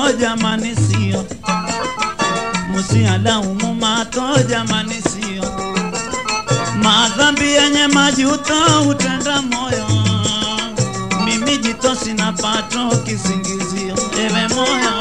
mato jamani sio musialaumu mato jamani sio madhambi yenye majuto utenda moyo mimi jito sina pato kisingizio ewe moyo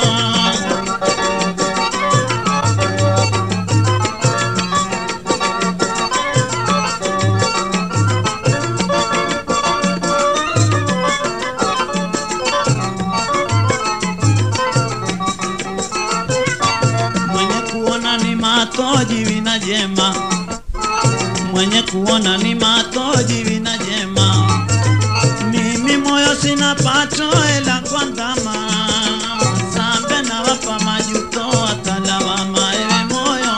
mwenye kuona ni matoji vina jema mwenye kuona ni matoji vina jema mimi moyo sina pato ela kwa ndama sambe na wapa majuto atalawama ewe moyo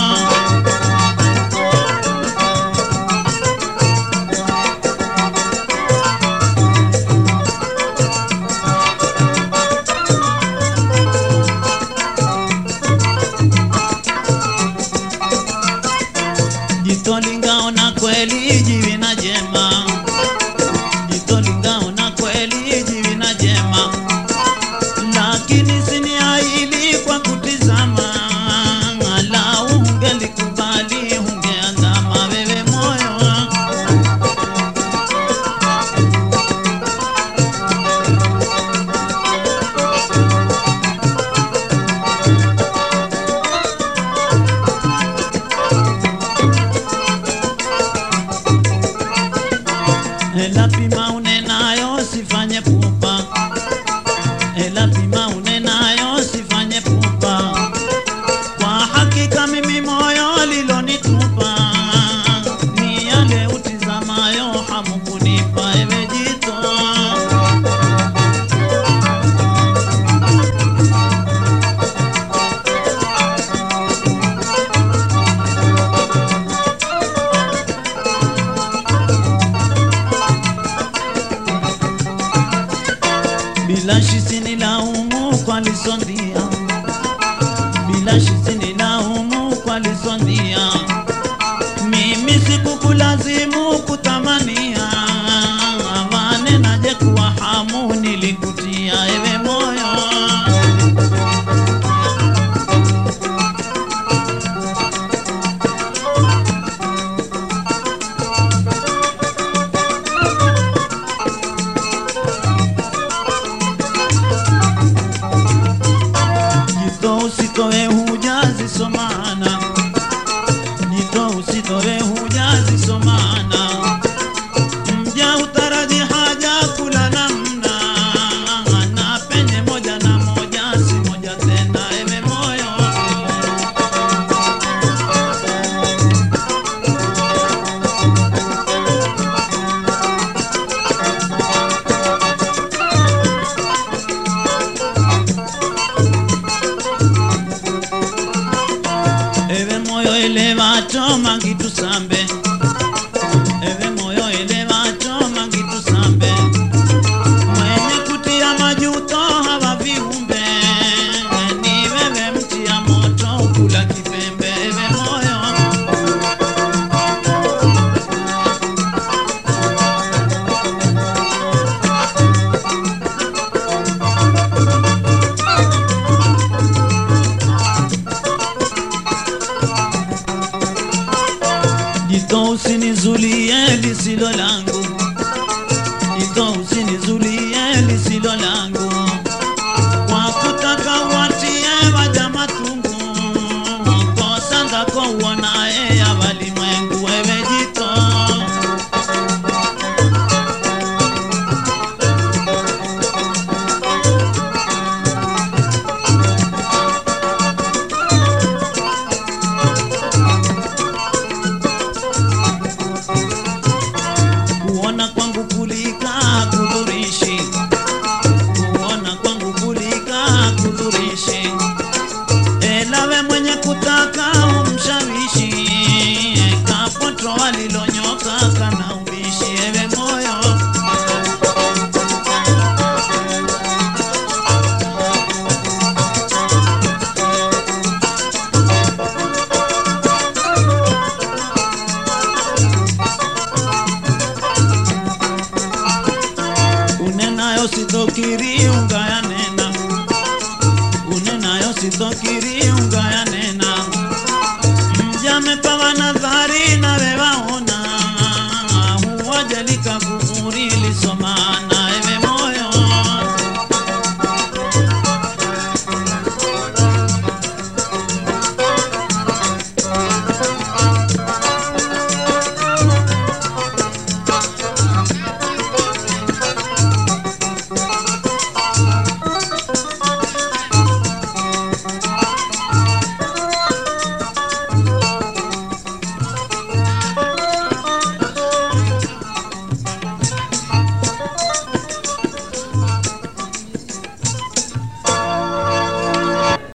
jito lingaona kweli jivina jema jito lingaona kweli jivina jema lakini siniaili kwa kutizama lau ungelikubali ungeandama wewe moyo Ela pima unenayo sifanye pupa, ela pima unenayo sifanye pupa. Kwa hakika mimi moyo lilonitupa ni yale utizamayo hamukunipa ewe jito. bila shisini laumu kwa lisondia bila shisini laumu kwa lisondia mimi sikukulazimu kutamania amane naje kuwa hamu nilikutia ewe moyo jito usitoe hujazisomana jito usitoe hujazisomana mja utaraji haja kula namna na penye moja na moja si moja tena ewe moyo ewe moyo elevacho mangitusambe ewe moyo elevacho mangitusambe mwenye kutia majuto hawa viumbe ni wewe mtia moto kula kipembe ewe moyo jito usinizulie lisilo langu jito usinizulie lisilo langu kwa kutaka watie waja matungu kosa zako uonaye ya walimwengu wewe jito kuona kwangu kulika kudhurishi kuona kwangu kulika kudhurishi elawe mwenye kutaka umshawishi kapoto walilonyoka kana ubishi ewe moyo unenayo sitokiri